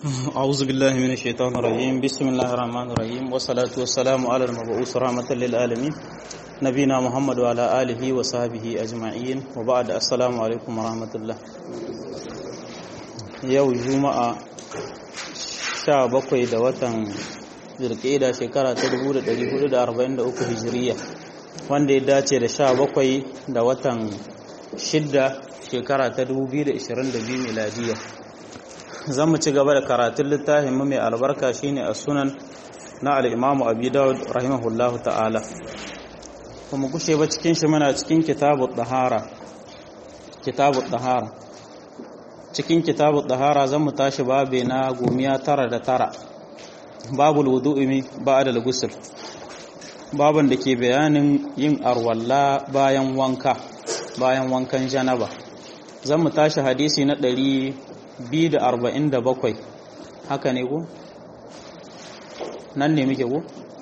أعوذ بالله من الشيطان الرجيم بسم الله الرحمن الرحيم والصلاة والسلام على المبعوث رحمة للعالمين نبينا محمد وعلى آله وصحبه أجمعين وبعد السلام عليكم ورحمة الله يو جمعة sha bakwai da watan zirƙeda shekara ta 1443 hijiriya wanda ya dace da sha bakwai da watan shidda shekara ta 2022 miladiya zan mu ci gaba da karatun littafin mu mai albarka shine a sunan na al'imamu abi dawud rahimahullahu ta'ala kuma kushe ba cikin shi muna cikin kitabu ɗahara kitabu ɗahara cikin kitabu ɗahara zan mu tashi babe na gomiya tara da tara babul wudu'imi ba da gusul baban da ke bayanin yin arwalla bayan wanka bayan wankan janaba zan mu tashi hadisi na ɗari 247 haka ne ku? nan ne muke ku?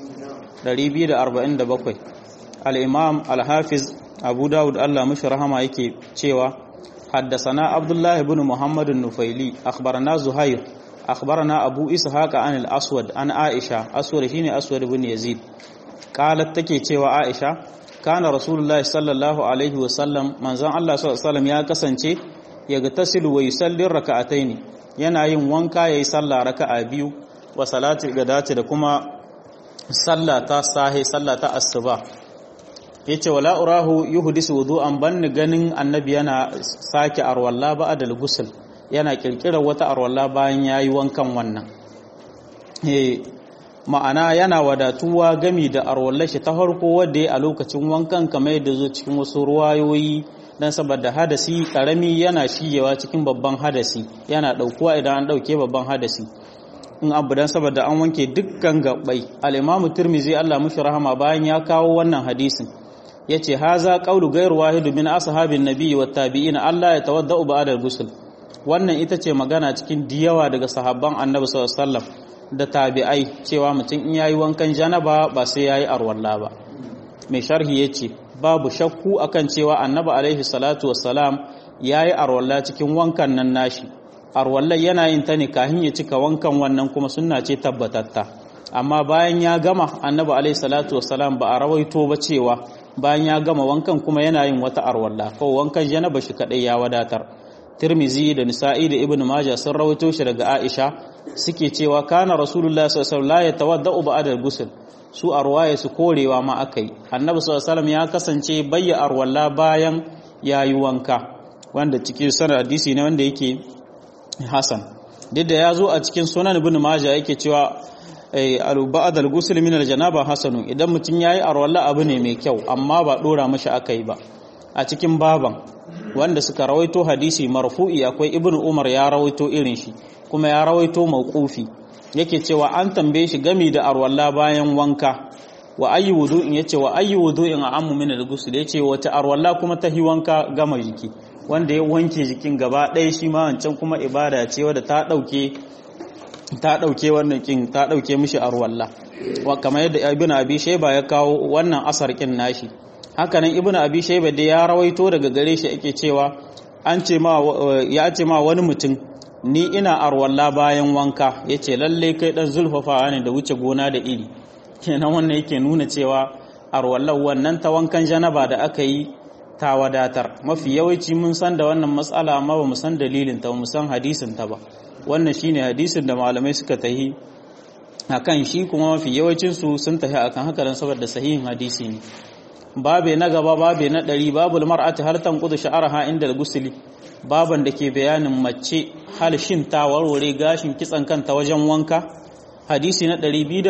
247 al'imam al-hafiz abu dawud Allah mashi rahama yake cewa haddasana abdullahi bin muhammadun nufaili akhbarana zuhair akhbarana abu ishaq an al-aswad an aisha aswad shine aswad bin yazid qalat take cewa aisha kana rasulullahi sallallahu alaihi wasallam manzon Allah sallallahu alaihi wasallam ya kasance ya ga tasilu wa yusallin raka'ataini yana yin wanka yayi sallah raka'a biyu wa salati gadati da kuma sallah ta sahi sallah ta asuba yace wala urahu yuhdisu wudu'an banni ganin annabi yana sake arwalla ba'da al-ghusl yana kirkirar wata arwalla bayan yayi wankan wannan eh ma'ana yana wadatuwa gami da arwallar shi ta farko wadda a lokacin wankan kamar yadda zo cikin wasu ruwayoyi dan saboda hadasi karami yana shigewa cikin babban hadasi yana daukuwa idan an dauke babban hadasi in abu dan saboda an wanke dukkan gabbai al-imamu tirmizi Allah mushi rahama bayan ya kawo wannan hadisin yace haza qawlu ghayr wahid min ashabin nabiy wat tabi'in Allah ya tawaddau ba'da al-ghusl wannan ita ce magana cikin diyawa daga sahabban annabi sallallahu alaihi wasallam da tabi'ai cewa mutum in yayi wankan janaba ba sai yayi arwalla ba mai sharhi yace babu shakku akan cewa annabi alaihi salatu wassalam yayi arwalla cikin wankan nan nashi arwalla yana yin ta ne kahin ya cika wankan wannan kuma sunna ce tabbatatta amma bayan ya gama annabi alaihi salatu wassalam ba a rawaito ba cewa bayan ya gama wankan kuma yana yin wata arwalla ko wankan janaba shi kadai ya wadatar Tirmizi da Nisa'i da Ibn Majah sun rawaito shi daga Aisha suke cewa kana Rasulullah sallallahu alaihi wasallam la yatawaddau ba'da al-ghusl su arwaye su korewa ma akai Annabi sallallahu alaihi ya kasance bayya arwalla bayan yayi wanka wanda cikin sanar hadisi ne wanda yake hasan duk da ya zo a cikin sunan Ibn Majah yake cewa ba'd al-ghusl min al-janaba hasanu idan mutun yayi arwalla abu ne mai kyau amma ba dora mashi akai ba a cikin baban wanda suka rawaito hadisi marfu'i akwai ibnu umar ya rawaito irin shi kuma ya rawaito mauqufi yake cewa an tambaye shi gami da arwalla bayan wanka wa ayyu wudu'in yace wa ayyu wudu'in a'ammu min al-ghusl yace wata arwalla kuma ta hi wanka gama jiki wanda ya wanke jikin gaba ɗaya shi ma wancan kuma ibada ce wadda ta dauke ta dauke wannan kin ta dauke mishi arwalla wa kamar yadda ibnu abi shayba ya kawo wannan asar kin nashi hakanan ibnu abi shayba da ya rawaito daga gare shi ake cewa an ce ma ya ce ma wani mutum ni ina arwalla bayan wanka yace lalle kai dan zulfafa ne da wuce gona da iri kenan wannan yake nuna cewa arwallan wannan ta wankan janaba da aka yi ta wadatar mafi yawanci mun san da wannan matsala amma ba mu san dalilin ta mu san hadisin ta ba wannan shine hadisin da malamai suka tahi akan shi kuma mafi yawancin su sun tahi akan haka dan saboda sahihin hadisi ne babe na gaba babe na ɗari babul mar'ati har tanqudu sha'araha inda al-gusli baban da ke bayanin mace hal shin ta warware gashin kitsan kanta wajen wanka hadisi na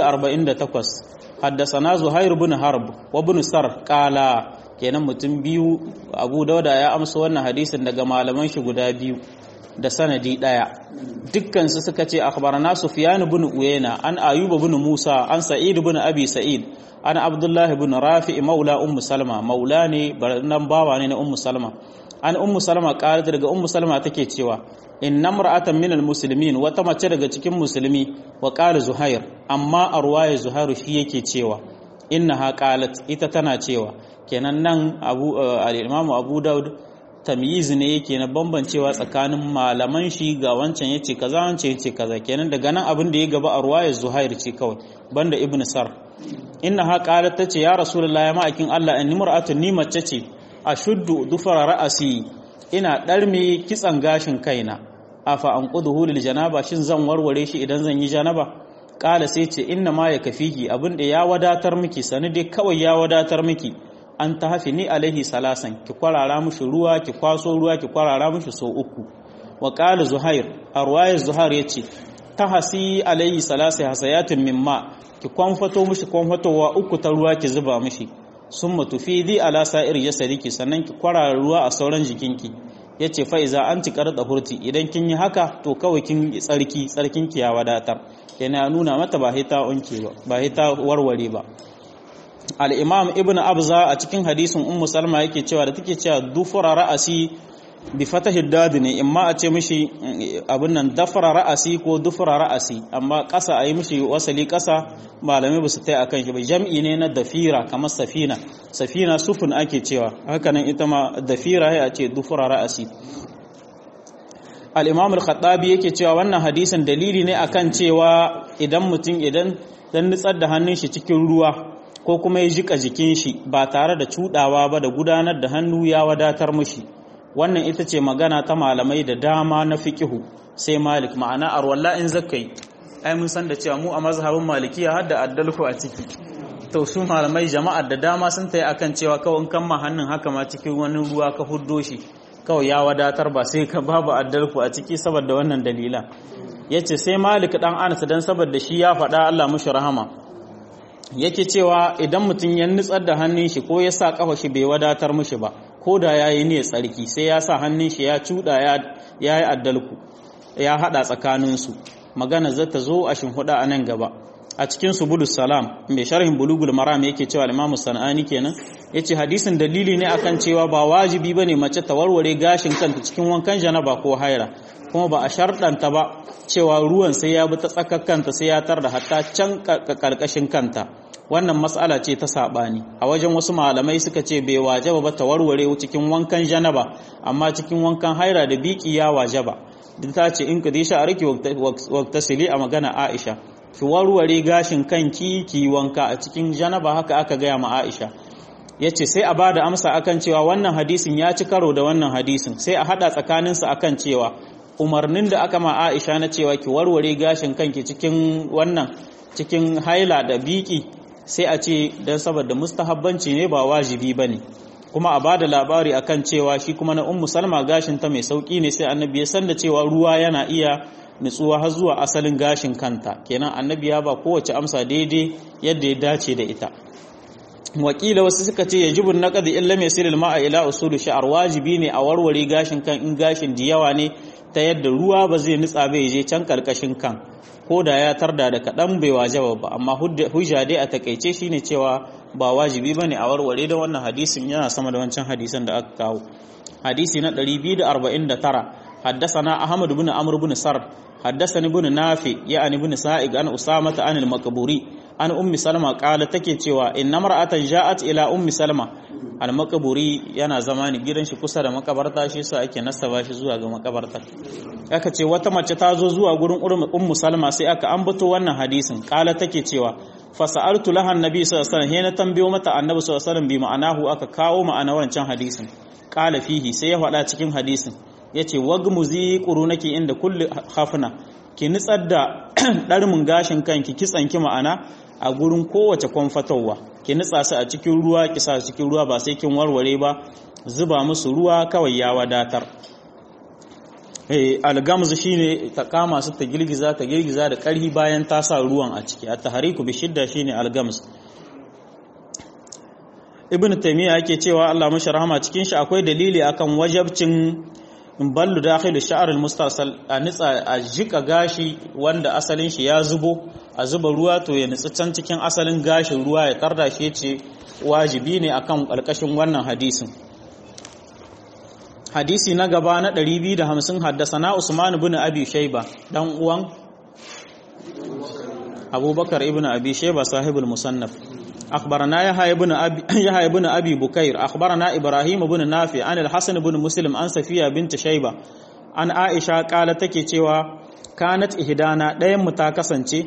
248 haddasana zuhair bin harb wa bin sar qala kenan mutum biyu abu dauda ya amsa wannan hadisin daga malaman shi guda biyu da sanadi daya dukkan su suka ce akhbarana sufyan bin uyayna an ayuba bin musa an sa'id bin abi sa'id an abdullahi bin rafi maula ummu salma maula ne nan bawa ne na ummu salma an ummu salma qalat daga ummu salma take cewa inna mar'atan min almuslimin wata mace daga cikin musulmi wa qala zuhair amma arwaya zuhairu shi yake cewa innaha qalat ita tana cewa kenan nan abu al-imam abu daud tamyiz ne yake na bambancewa tsakanin malaman shi ga wancan yace kaza wancan yace kaza kenan daga nan abin da ya gaba a ruwayar Zuhair ce kawai banda Ibn Sar inna ha qalat tace ya rasulullahi ya ma'akin Allah inni mar'atun ni mace ce ashuddu dufara ra'asi ina darme kitsan gashin kaina afa an quduhu lil janaba shin zan warware shi idan zan yi janaba kala sai ce inna ma ya kafiki abin da ya wadatar miki sani dai kawai ya wadatar miki an ta hafi ni alaihi salasan ki kwarara mushi ruwa ki kwaso ruwa ki kwarara mushi so uku wa qala zuhair a ruwayar zuhair yace ta hasi alaihi salasa hasayatin mimma ki kwanfato mushi kwanfatowa uku ta ruwa ki zuba mushi summa tufidi ala sa'ir yasadiki sannan ki kwarara ruwa a sauran jikinki yace fa iza anti qarda hurti idan kin yi haka to kawai kin tsarki tsarkin ki ya wadatar yana nuna mata ba hita unke ba ba hita warware ba al-imam ibn abza a cikin hadisin ummu salma yake cewa da take cewa dufura ra'asi bi fatahi dad ne imma a ce mishi abin nan dafara ra'asi ko dufura ra'asi amma ƙasa a yi mishi wasali ƙasa malamai ba su tai akan shi ba jam'i ne na dafira kamar safina safina sufun ake cewa hakanan ita ma dafira ya ce dufura ra'asi al-imam al-khattabi yake cewa wannan hadisin dalili ne akan cewa idan mutum idan dan nutsar da hannun shi cikin ruwa ko kuma ya jika jikin shi ba tare da cudawa ba da gudanar da hannu ya wadatar mushi wannan ita ce magana ta malamai da dama na fiqihu sai malik ma'ana arwalla in zakai ai mun san da cewa mu a mazhabin malikiya har da addalku a ciki to su malamai jama'ar da dama sun tayi akan cewa kawai kan ma hannun haka ma cikin wani ruwa ka huddo shi kawai ya wadatar ba sai ka babu addalku a ciki saboda wannan dalilan yace sai malik dan anas dan saboda shi ya faɗa Allah mushi rahama yake cewa idan mutum ya nutsar da hannun shi ko ya sa kafa shi bai wadatar mushi ba ko da ya yi ne tsarki sai ya sa hannun shi ya cuɗa ya yi addalku ya haɗa tsakaninsu magana zata zo a shimfiɗa a nan gaba a cikin subulus salam mai sharhin bulugul maram yake cewa imamu sana'ani kenan yace hadisin dalili ne akan cewa ba wajibi bane mace ta warware gashin kanta cikin wankan janaba ko haira kuma ba a sharɗanta ba cewa ruwan sai ya bi ta tsakar kanta sai ya tar da hatta can karkashin kanta wannan matsala ce ta saɓani a wajen wasu malamai suka ce bai wajaba ba ta warware cikin wankan janaba amma cikin wankan haira da biki ya wajaba duk ta ce in ka disha a riki waktasili a magana aisha ki warware gashin kanki ki wanka a cikin janaba haka aka gaya ma aisha ya ce sai a ba da amsa akan cewa wannan hadisin ya ci karo da wannan hadisin sai a haɗa tsakaninsa akan cewa umarnin da aka ma aisha na cewa ki warware gashin kanki cikin wannan cikin haila da biki sai a ce don saboda mustahabbanci ne ba wajibi ba ne kuma a ba da labari akan cewa shi kuma na ummu salma gashin ta mai sauki ne sai annabi ya san da cewa ruwa yana iya nutsuwa har zuwa asalin gashin kanta kenan annabi ya ba kowace amsa daidai yadda ya dace da ita wakila wasu suka ce yajibun naqd illa mai siril ma'a ila usul sha'ar wajibi ne a warware gashin kan in gashin da yawa ne ta yadda ruwa ba zai nutsa bai je can karkashin kan ko da ya tarda da kaɗan bai wajaba ba amma hujja dai a takaice shine cewa ba wajibi bane a warware da wannan hadisin yana sama da wancan hadisan da aka kawo hadisi na 249 حدثنا أحمد بن عمرو بن سر حدثني بن نافع يعني بن سائق عن أسامة عن المقبوري عن أم سلمة قال تكي cewa inna mar'atan ja'at ila ummi salma al-maqburi yana zamani gidan shi kusa da makabarta shi yasa ake nasaba shi zuwa ga makabarta aka ce wata mace ta zo zuwa gurin ummu salma sai aka ambato wannan hadisin kala take cewa fa sa'altu laha annabi sallallahu alaihi wasallam na tambayo mata annabi sallallahu alaihi wasallam bi ma'anahu aka kawo ma'ana wancan hadisin kala fihi sai ya faɗa cikin hadisin yace wagmuzi qurunaki inda kulli hafna ki nitsar da ɗarmin gashin kanki kitsanki ma'ana a gurin kowace kwamfatowa ki nitsa su a cikin ruwa ki sa cikin ruwa ba sai kin warware ba zuba musu ruwa kawai ya wadatar algamzu shine ta kama su ta girgiza ta girgiza da ƙarfi bayan ta sa ruwan a ciki at tahriku bi shidda shine algamz ibn taymiya yake cewa Allah mashi rahama cikin shi akwai dalili akan wajabcin ballu dakhilu sha'ar al-mustasal a nitsa a jika gashi wanda asalin shi ya zubo a zuba ruwa to ya nitsi can cikin asalin gashin ruwa ya tarda shi ce wajibi ne akan kalkashin wannan hadisin hadisi na gaba na 250 haddasana Usman ibn Abi Shayba dan uwan Abubakar ibn Abi Shayba sahibul musannaf أخبرنا يحيى بن أبي يحيى بن أبي بكير أخبرنا إبراهيم بن نافع عن الحسن بن مسلم عن صفية بنت شيبة عن عائشة قالت تكي cewa kanat ihdana ɗayan mu ta kasance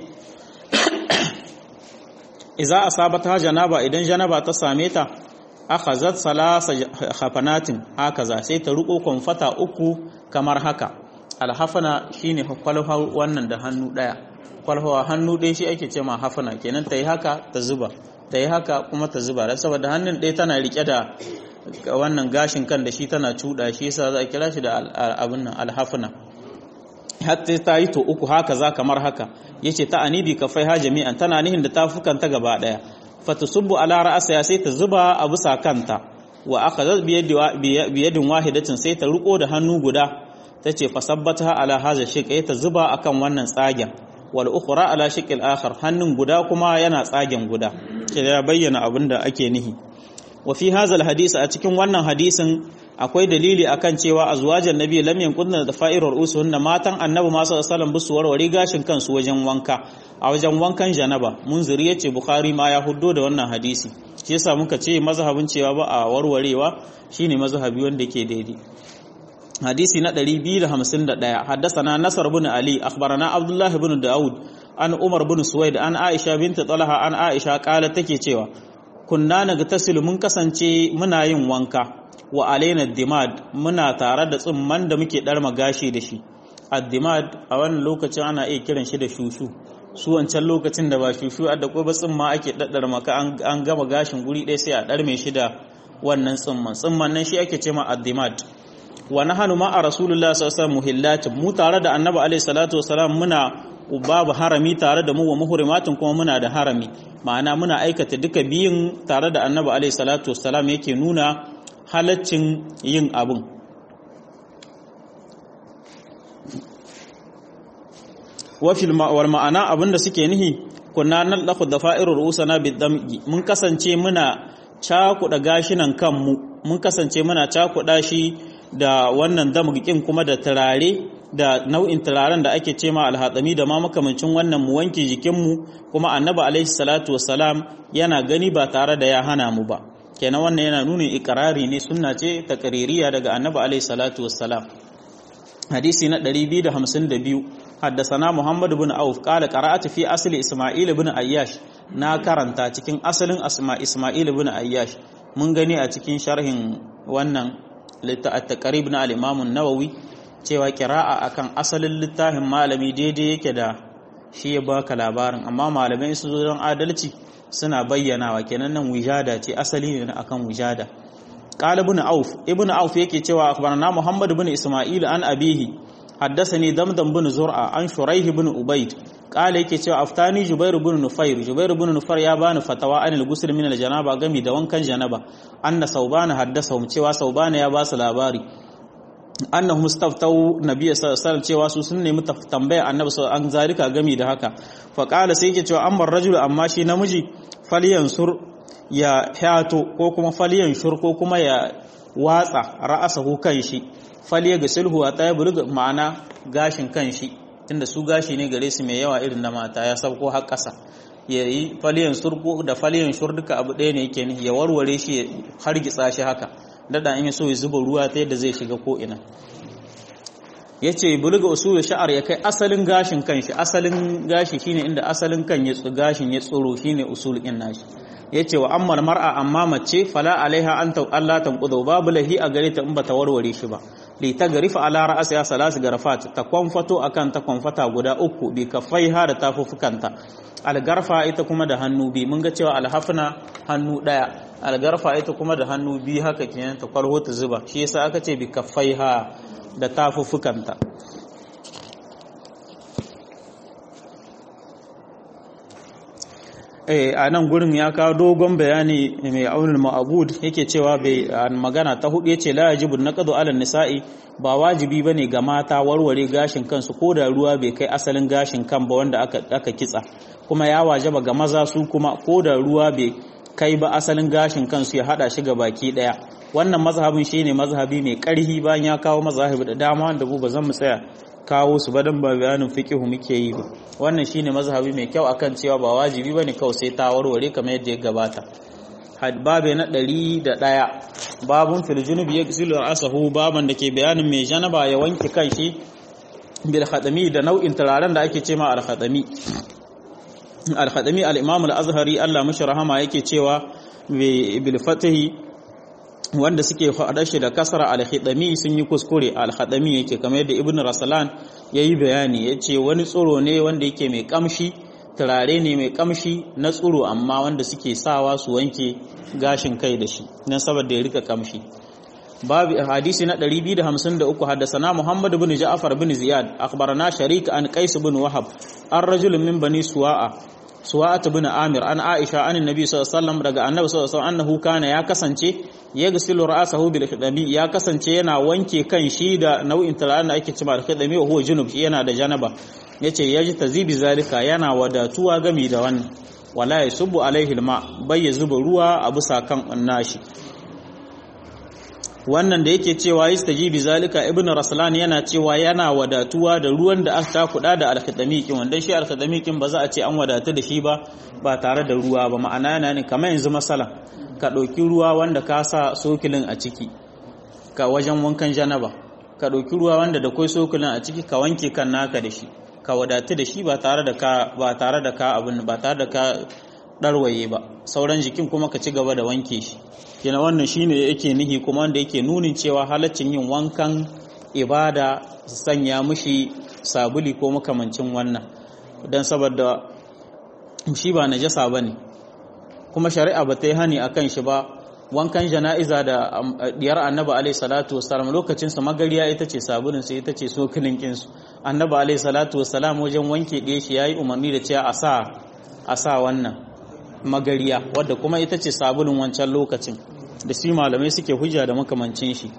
iza asabata janaba idan janaba ta same ta akhazat salasa hafanatin hakaza sai ta ruko konfata uku kamar haka alhafana shine kwalha wannan da hannu daya kwalhawa hannu ɗaya shi ake ce ma hafana kenan ta yi haka ta zuba ta yi haka kuma ta zuba da saboda hannun ɗaya tana rike da wannan gashin kan da shi tana cuɗa shi yasa za a kira shi da abin nan alhafana hatta ta yi to uku haka za kamar haka yace ta anibi kafai ha jami'an tana nihin da tafukan ta gaba daya fatusubbu ala ra'asa sai ta zuba a bisa kanta wa akhadhat bi yadin wahidatin sai ta riko da hannu guda tace fasabbata ala hadha shiq ta zuba akan wannan tsagen wal ukhra ala shiqil akhar hannun guda kuma yana tsagen guda ya bayyana abin da ake nihi wa fi hadha al hadisi a cikin wannan hadisin akwai dalili akan cewa azwajan nabi lam yanqudna da fa'irar usuhunna matan annabi ma sallallahu alaihi wasallam bisu warware gashin kansu wajen wanka a wajen wankan janaba munziri yace bukhari ma ya huddo da wannan hadisi shi yasa muka ce mazhabin cewa ba a warwarewa shine mazhabi wanda yake daidai hadisi na 251 haddathana nasr ibn ali akhbarana abdullah ibn daud an umar ibn suwaid an aisha bint talha an aisha kala take cewa kunna nagtasilu mun kasance muna yin wanka wa alaina dimad muna tare da tsimman da muke darma gashi da shi addimad a wannan lokacin ana iya kiran shi da shushu su wancan lokacin da ba shushu a da ba tsimma ake daddar maka an gama gashin guri ɗaya sai a ɗarme shi da wannan tsimman tsimman nan shi ake ce ma addimad wa nahanu ma a rasulullah sallallahu alaihi mu tare da annabi alaihi salatu wasalam muna babu harami tare da mu wa muhrimatin kuma muna da harami ma'ana muna aikata duka biyun tare da annabi alaihi salatu wasalam yake nuna halaccin yin abin wafil ma'awar ma'ana abinda suke nihi kunna nan laku da fa'irur usana bidamgi mun kasance muna cakuɗa gashinan kanmu mun kasance muna cakuɗa shi da wannan damgikin kuma da turare da nau'in turaren da ake ce ma alhatsami da ma makamancin wannan mu wanke jikinmu kuma annabi alaihi salatu wassalam yana gani ba tare da ya hana mu ba kenan wannan yana nuna ikrari ne sunna ce takaririya daga annabi alaihi salatu wassalam hadisi na 252 حدثنا محمد بن عوف قال قرأت في أصل إسماعيل بن أياش na karanta cikin asalin asma Ismail ibn Ayyash mun gani a cikin sharhin wannan at-taqrib na al-Imam an-Nawawi cewa qira'a akan asalin littafin malami daidai yake da shi ya baka labarin amma malamai su zo don adalci suna bayyanawa kenan nan wijada ce asali ne akan wijada qala ibn Auf ibn Auf yake cewa akhbarana Muhammad ibn Ismail an abihi حدثني دمدم بن زرعة عن شريح بن أبيد قال yake cewa aftani Jubair ibn Nufair Jubair ibn Nufair ya bani fatawa an al-ghusl min al-janaba gami da wankan janaba anna saubana haddasahum cewa saubana ya ba su labari annahum istaftau nabiy sallallahu alaihi wasallam cewa su sun nemi tambaya annabi an zalika gami da haka fa qala sai yake cewa amma rajulu amma shi namiji falyansur ya hato ko kuma falyanshur ko kuma ya watsa ra'asahu kan shi faliya ga sulhu a ta bulga ma'ana gashin kan shi tunda su gashi ne gare su mai yawa irin na mata ya sauko har ƙasa ya yi faliyan surko da faliyan shur duka abu ɗaya ne yake ne ya warware shi ya hargitsa shi haka dada in ya so ya zuba ruwa ta yadda zai shiga ko ina ya ce bulga usul sha'ar ya kai asalin gashin kan shi asalin gashi shine inda asalin kan ya gashin ya tsoro shine usul ɗin nashi ya ce wa ammal mar'a amma mace fala alaiha an ta Allah tanqudu babu lahi a gare ta in bata warware shi ba li ta garifa ala ra'asiha salasu garafat ta kwamfato akan ta kwamfata guda uku bi kaffaiha da tafufukanta algarfa ita kuma da hannu bi mun ga cewa alhafna hannu daya algarfa ita kuma da hannu bi haka kenan ta kwarho ta zuba shi yasa aka ce bi kaffaiha da tafufukanta a nan gurin ya kawo dogon bayani mai aunin ma'abud yake cewa bai magana ta hudu yace la yajibu naqdu ala nisa'i ba wajibi bane ga mata warware gashin kansu ko da ruwa bai kai asalin gashin kan ba wanda aka aka kitsa kuma ya wajaba ga maza su kuma ko da ruwa bai kai ba asalin gashin kansu ya hada shi ga baki daya wannan mazhabin shine mazhabi mai karhi bayan ya kawo mazhabi da dama wanda ba zan mu tsaya kawo su badan ba bayanin fiqihu muke yi ba wannan shine mazhabi mai kyau akan cewa ba wajibi bane kawai sai ta warware kamar yadda ya gabata babe na ɗari da ɗaya babun fil junubi yaghsilu ra'sahu baban da ke bayanin mai janaba ya wanke kanshi bil khadami da nau'in turaren da ake cewa al khadami al khadami al imam al azhari Allah mashi rahama yake cewa bil fatahi wanda suke faɗa shi da kasara al-khidami sun yi kuskure al-khadami yake kamar yadda ibn rasalan yayi bayani yace wani tsoro ne wanda yake mai kamshi turare ne mai kamshi na tsoro amma wanda suke sawa su wanke gashin kai da shi dan saboda ya rika kamshi babu hadisi na 253 haddathana muhammad ibn ja'far ibn ziyad akhbarana sharik an qais ibn wahab an rajul min bani suwa'a suwa'at ibn amir an aisha an annabi sallallahu alaihi wasallam daga annabi sallallahu alaihi wasallam annahu kana ya kasance yaghsilu ra'sahu bil khidami ya kasance yana wanke kan shi da nau'in turaren da ake cewa al khidami wa huwa junub yana da janaba yace yaji tazibi zalika yana wadatuwa gami da wannan wala yasubu alaihi alma bai ya zuba ruwa a bisa kan nashi wannan da yake cewa yastajibi zalika ibnu raslan yana cewa yana wadatuwa da ruwan da aka kuda da alkhidamikin wanda shi alkhidamikin ba za a ce an wadatu da shi ba ba tare da ruwa ba ma'ana yana ne kamar yanzu masala ka ɗauki ruwa wanda ka sa sokilin a ciki ka wajen wankan janaba ka ɗauki ruwa wanda da kai sokilin a ciki ka wanke kan naka da shi ka wadatu da shi ba tare da ka ba tare da ka abin ba tare da ka ɗarwaye ba sauran jikin kuma ka ci gaba da wanke shi kina wannan shine yake nihi kuma wanda yake nunin cewa halaccin yin wankan ibada sanya mushi sabuli ko makamancin wannan don saboda shi ba najasa bane kuma shari'a ba ta yi hani akan shi ba wankan jana'iza da diyar annabi alaihi salatu wassalam lokacin sa magariya ita ce sabulin sai ita ce sokilin kinsu annabi alaihi salatu wassalam wajen wanke ɗaya shi yayi umarni da cewa a sa a sa wannan magariya wadda kuma ita ce sabulin wancan lokacin da shi malamai suke hujja da makamancin shi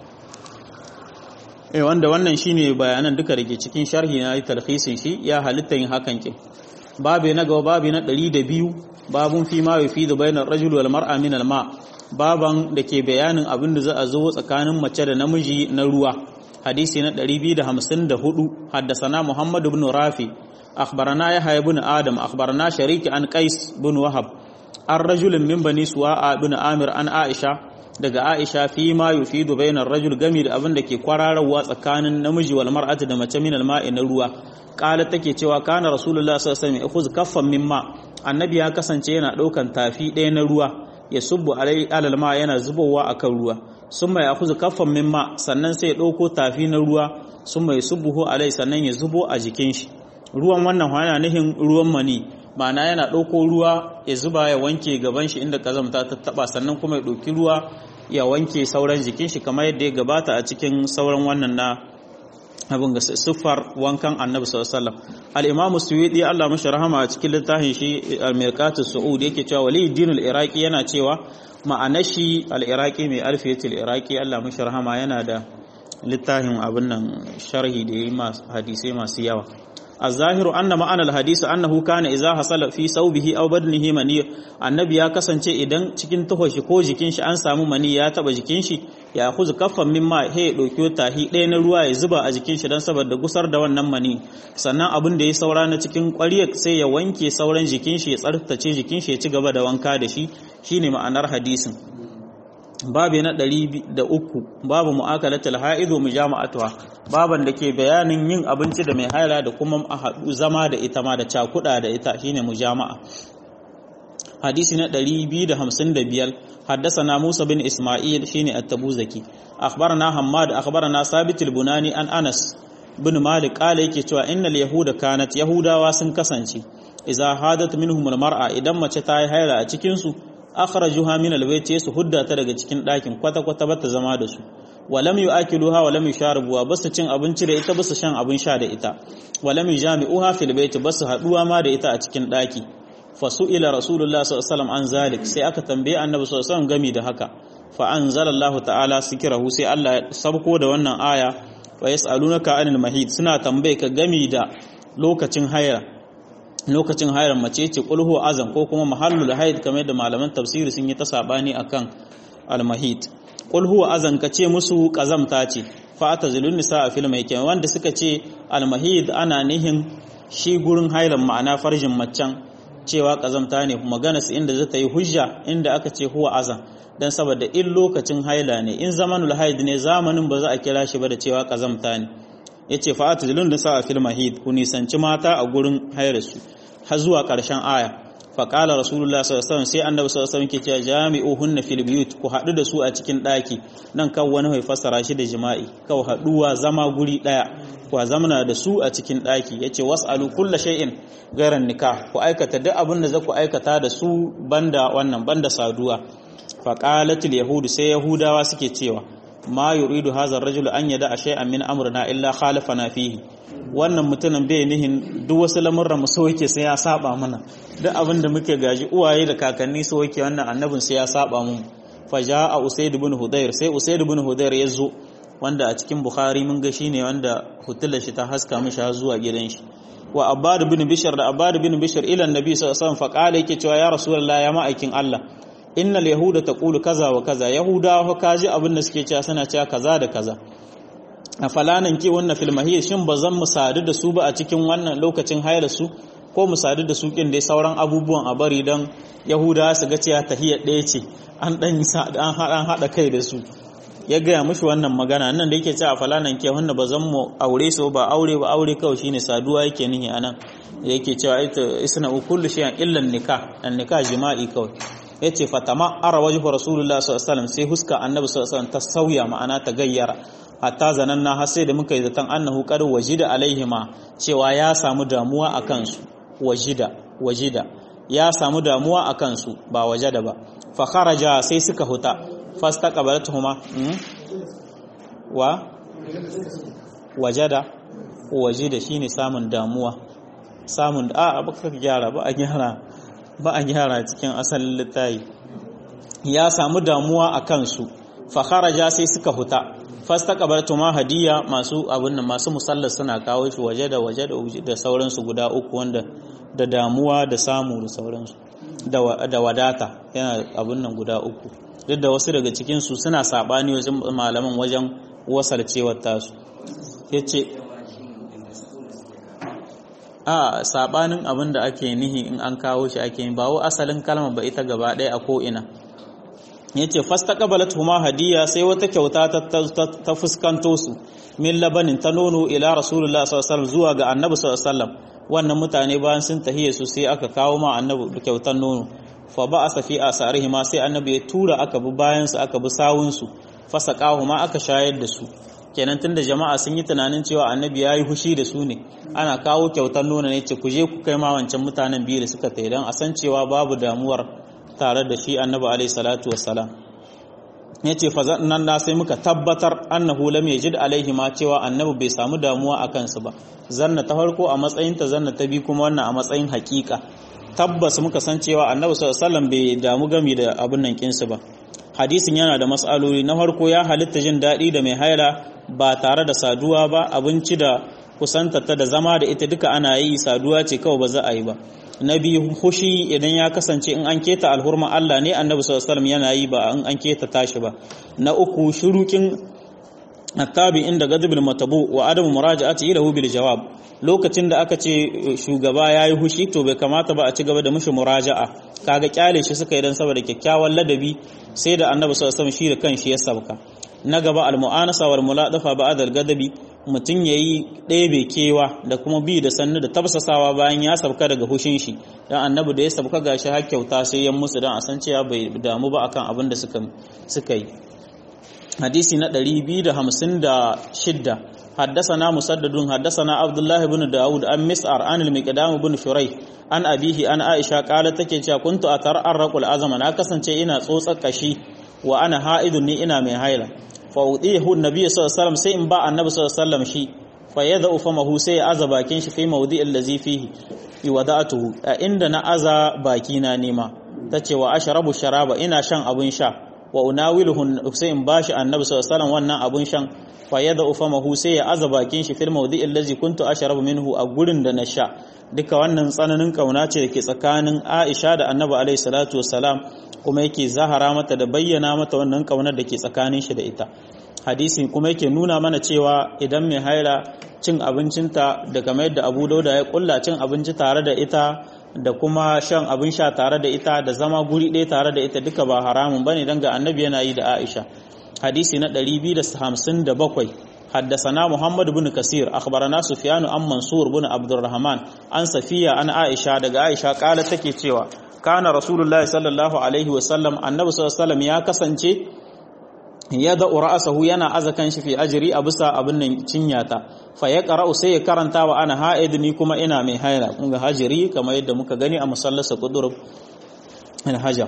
eh wanda wannan shine bayanan duka da ke cikin sharhi na talhisin shi ya halitta yin hakan kin babu na gaba babu na 102 babun fi ma yufidu bainar rajul wal mar'a min al ma baban da ke bayanin abin da za a zo tsakanin mace da namiji na ruwa hadisi na 254 haddasana muhammad ibn rafi أخبرنا يحيى بن آدم أخبرنا شريك عن قيس بن وهب الرجل من بني سواء بن آمر عن عائشة daga Aisha fi ma yufidu bainar rajul gami da abin da ke kwararwa tsakanin namiji wal mar'ati da mace min al-ma'i na ruwa qala take cewa kana rasulullah sallallahu alaihi wasallam yakhuz kaffan mimma annabi ya kasance yana daukan tafi ɗaya na ruwa ya subbu alai alal ma yana zubowa akan ruwa summa yakhuz kaffan mimma sannan sai ya dauko tafi na ruwa summa yusubbuhu alai sannan ya zubo a jikin shi ruwan wannan yana nihin ruwan mani ma'ana yana ɗauko ruwa ya zuba ya wanke gaban shi inda kazamta ta taba sannan kuma ya ɗauki ruwa ya wanke sauran jikin shi kamar yadda ya gabata a cikin sauran wannan na abin ga siffar wankan annabi sallallahu alaihi wasallam al-imamu suwidi Allah mashi rahama a cikin littafin shi al-mirqatus su'ud yake cewa wali dinul iraqi yana cewa ma'anar shi al-iraqi mai alfiyatul iraqi Allah mashi rahama yana da littafin abin nan sharhi da yi hadisai masu yawa الظاهر أن معنى الحديث أنه كان إذا حصل في ثوبه أو بدنه مني annabi ya kasance idan cikin tuhoshi ko jikin shi an samu mani ya taba jikin shi ya kuzu kaffan mimma he dauki tahi ɗaya na ruwa ya zuba a jikin shi dan saboda gusar da wannan mani sannan abin da ya saura na cikin ƙwariyar sai ya wanke sauran jikin shi ya tsartace jikin shi ya ci gaba da wanka da shi shine ma'anar hadisin babu na ɗari da uku babu mu'akalatul ha'idu mujama'atuha baban da ke bayanin yin abinci da mai haila da kuma a haɗu zama da ita ma da cakuɗa da ita shine mujama'a hadisi na 255 حدثنا موسى بن اسماعيل شيني التبوذكي اخبرنا حماد اخبرنا ثابت البناني an Anas bin Malik kala yake cewa innal yahuda kanat yahudawa sun kasance idza hadat minhum almar'a idan mace ta yi haila a cikin su akhrajuha min albayt su hudda ta daga cikin ɗakin kwata kwata bata zama da su walam yu'akiluha walam yusharibuha basu cin abinci da ita basu shan abin sha da ita walam yujami'uha fil bayt basu haduwa ma da ita a cikin ɗaki fasu'ila rasulullah sallallahu alaihi wasallam an zalik sai aka tambaye annabi sallallahu alaihi wasallam gami da haka fa anzalallahu ta'ala sikrahu sai Allah ya sabko da wannan aya wa yas'alunaka anil mahid suna tambaye ka gami da lokacin haira lokacin hairan mace ce qul huwa azan ko kuma mahallul haid kamar da malaman tafsiri sun yi ta sabani akan al mahid qul huwa azan ka ce musu kazamta ce fa'ata zulun nisa a fil mai wanda suka ce almahid ana nihin shi gurin hailan ma'ana farjin maccan cewa kazamta ne magana su inda zata yi hujja inda aka ce huwa azan dan saboda in lokacin haila ne in zamanul haid ne zamanin ba za a kira shi ba da cewa kazamta ne yace fa'ata zulun nisa a fil mahid ku nisanci mata a gurin hailarsu har zuwa karshen aya faƙala rasulullah sallallahu sai annabi sallallahu alaihi ke cewa jami'uhunna fil biyut ku haɗu da su a cikin ɗaki nan kan wani mai fassara shi da jima'i kau haɗuwa zama guri ɗaya ku zamana da su a cikin ɗaki yace was'alu kulla shay'in garan nikah ku aikata duk abin da za ku aikata da su banda wannan banda saduwa faqalatul yahudu sai yahudawa suke cewa ma yuridu hadha ar-rajulu an yada shay'an min amrina illa khalafana fihi wannan mutumin bai nihin duk wasu lamurran mu so yake sai ya saba mana duk abin da muke gaji uwaye da kakanni so yake wannan annabin sai ya saba mu fa jaa usayd ibn hudayr sai usayd ibn hudayr ya zo wanda a cikin bukhari mun ga shine wanda hutular shi ta haska mishi har zuwa gidan shi wa abbad ibn bishr da abbad ibn bishr ila annabi sallallahu alaihi wasallam fa qala yake cewa ya rasulullah ya ma'aikin Allah innal yahuda taqulu kaza wa kaza yahudawa kaji abin da suke cewa suna cewa kaza da kaza a falanan ke wannan filmahiyar shin ba zan mu sadu da su ba a cikin wannan lokacin hayar su ko mu sadu da su kin dai sauran abubuwan a bari don yahuda su ga cewa tahiyar ɗaya ce an ɗan an haɗa kai da su ya gaya mushi wannan magana nan da yake ce a falanan ke wannan ba zan mu aure su ba aure ba aure kawai shine saduwa yake nihi anan yake cewa ita isna kullu shay'an illa nikah an nikah jima'i kawai yace fatama ara wajhu rasulullah sallallahu alaihi wasallam sai huska annabi sallallahu alaihi wasallam ta sauya ma'ana ta gayyara hatta zananna har sai da muka yi zaton annahu qad wajida alaihima cewa ya samu damuwa a kansu wajida wajida ya samu damuwa a kansu ba wajada ba fa kharaja sai suka huta fastaqbalatuhuma wa wajada wajida shine samun damuwa samun a baka gyara ba a gyara ba a gyara cikin asalin littayi ya samu damuwa a kansu fa kharaja sai suka huta fastaqbaltu ma hadiya masu abun nan masu musallar suna kawo shi waje da waje da sauransu guda uku wanda da damuwa da samu da sauransu da wadata yana abun nan guda uku duk da wasu daga cikin su suna sabani wajen malaman wajen wasalcewar tasu yace a sabanin abin da ake nihi in an kawo shi ake ba wa asalin kalma ba ita gaba ɗaya a ko ina yace fastaqbalat huma hadiya sai wata kyauta ta fuskanto su min labanin ta nono ila rasulullah sallallahu alaihi zuwa ga annabi sallallahu alaihi wannan mutane bayan sun tahiye su sai aka kawo ma annabi kyautar nono fa ba'asa fi asarihi ma sai annabi ya tura aka bi bayan su aka bi sawun su fasaqahu ma aka shayar da su kenan tunda jama'a sun yi tunanin cewa annabi ya yi hushi da su ne ana kawo kyautar nono ne ce ku je ku kai ma wancan mutanen biyu da suka tayi dan a san cewa babu damuwar tare da shi annabi alaihi salatu wassalam yace fa nan da sai muka tabbatar annahu lam yajid alaihi ma cewa annabi bai samu damuwa a kansu ba zanna ta farko a matsayin ta zanna ta bi kuma wannan a matsayin hakika tabbas muka san cewa annabi sallallahu alaihi wasallam bai damu gami da abun nan kinsu ba hadisin yana da matsaloli na farko ya halitta jin daɗi da mai haila ba tare da saduwa ba abinci da kusantarta da zama da ita duka ana yi saduwa ce kawai ba za a yi ba na biyu hushi idan ya kasance in an keta alhurma Allah ne annabi sallallahu alaihi yana yi ba in an keta tashi ba na uku shurukin attabi inda gadibul matabu wa adamu muraja'ati lahu bil jawab lokacin da aka ce shugaba yayi hushi to bai kamata ba a ci gaba da mushi muraja'a kaga kyale shi suka yi dan saboda kyakkyawan ladabi sai da annabi sallallahu alaihi shi da kanshi ya sabka na gaba al mu'anasa wal muladafa ba'da al gadabi mutum yayi ɗebe kewa da kuma bi da sannu da tabsasawa bayan ya sabka daga hushin shi dan annabi da ya sabka gashi har kyauta sai ya musu dan a san cewa bai damu ba akan abin da suka suka yi hadisi na 256 حدثنا مسدد حدثنا عبد الله بن داود عن مسعر عن المقدام بن شريح عن أبيه عن عائشة قالت take cewa kuntu atararraqu al-azama na kasance ina tsotsar kashi wa ana ha'idun ni ina mai haila fa udihu annabi sallallahu alaihi wasallam sai in ba annabi sallallahu alaihi wasallam shi fa yad'u famahu sai ya aza bakin shi fi mawdi allazi fihi iwada'atuhu a inda na aza baki na nema tace wa ashrabu sharaba ina shan abun sha wa unawiluhu sai in bashi annabi sallallahu alaihi wasallam wannan abun shan fa yada ufamahu sai ya aza bakin shi fil mawdi'il ladzi kuntu ashrabu minhu a gurin da na sha duka wannan tsananin kauna ce dake tsakanin Aisha da Annabi alaihi salatu wassalam kuma yake zahara mata da bayyana mata wannan kaunar da ke tsakanin shi da ita hadisi kuma yake nuna mana cewa idan mai haila cin abincinta da kamar yadda abu dauda ya kulla cin abinci tare da ita da kuma shan abin sha tare da ita da zama guri ɗaya tare da ita duka ba haramun bane dan ga annabi yana yi da Aisha hadisi na 257 حدثنا محمد بن كثير أخبرنا سفيان عن منصور بن عبد الرحمن عن صفية عن عائشة دقى عائشة قالت تكي cewa kana rasulullahi sallallahu alaihi wasallam annabi sallallahu alaihi wasallam ya kasance ya da ra'asahu yana azakan shi fi ajri a bisa abin nan cinyata fa ya qara'u sai ya karanta wa ana ha'id ni kuma ina mai haila kun ga hajiri kamar yadda muka gani a musallasa qudurub al hajar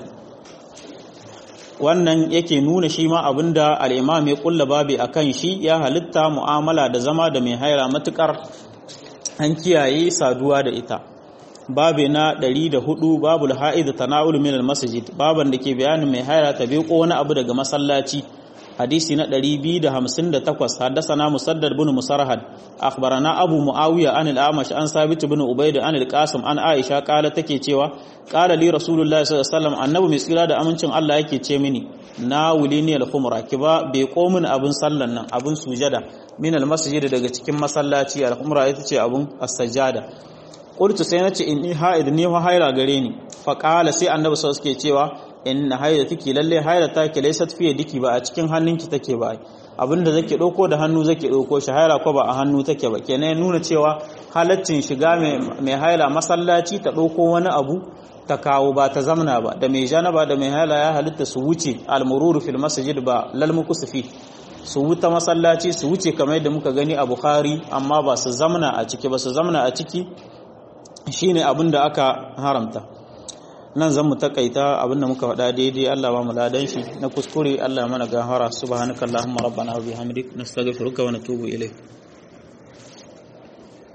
wannan yake nuna shi ma abinda al-imam ya kulla babi akan shi ya halitta mu'amala da zama da mai haila matukar an kiyaye saduwa da ita babi na 104 babul ha'id tanawul min al-masjid baban da ke bayanin mai haila ta bi ko wani abu daga masallaci hadisi na 258 haddathana musaddad bin musarhad akhbarana abu muawiya an al-amash an sabit bin ubayd an al-qasim an aisha kala take cewa qala li rasulullahi sallallahu alaihi wasallam annabi mai tsira da amincin Allah yake ce mini na wulini al-khumra kiba bai komin abun sallan nan abun sujada min al-masjid daga cikin masallaci al-khumra ita ce abun as-sajada qultu sai nace inni ha'id ni fa haira gare ni fa qala sai annabi sallallahu alaihi cewa inna haida take lalle haida take laysat fiye diki ba a cikin hannunki take ba abinda zake dauko da hannu zake dauko shi haila ko ba a hannu take ba kenan nuna cewa halaccin shiga mai haila masallaci ta dauko wani abu ta kawo ba ta zamna ba da mai janaba da mai haila ya halitta su wuce almururu fil masjid ba lal mukusfi su wuta masallaci su wuce kamar yadda muka gani a bukhari amma ba su zamna a ciki ba su zamna a ciki shine abin da aka haramta nan zan mu takaita abin da muka faɗa daidai Allah ba mu ladan shi na kuskure Allah mana gahara subhanakallahumma rabbana wa bihamdik nastaghfiruka wa natubu ilayk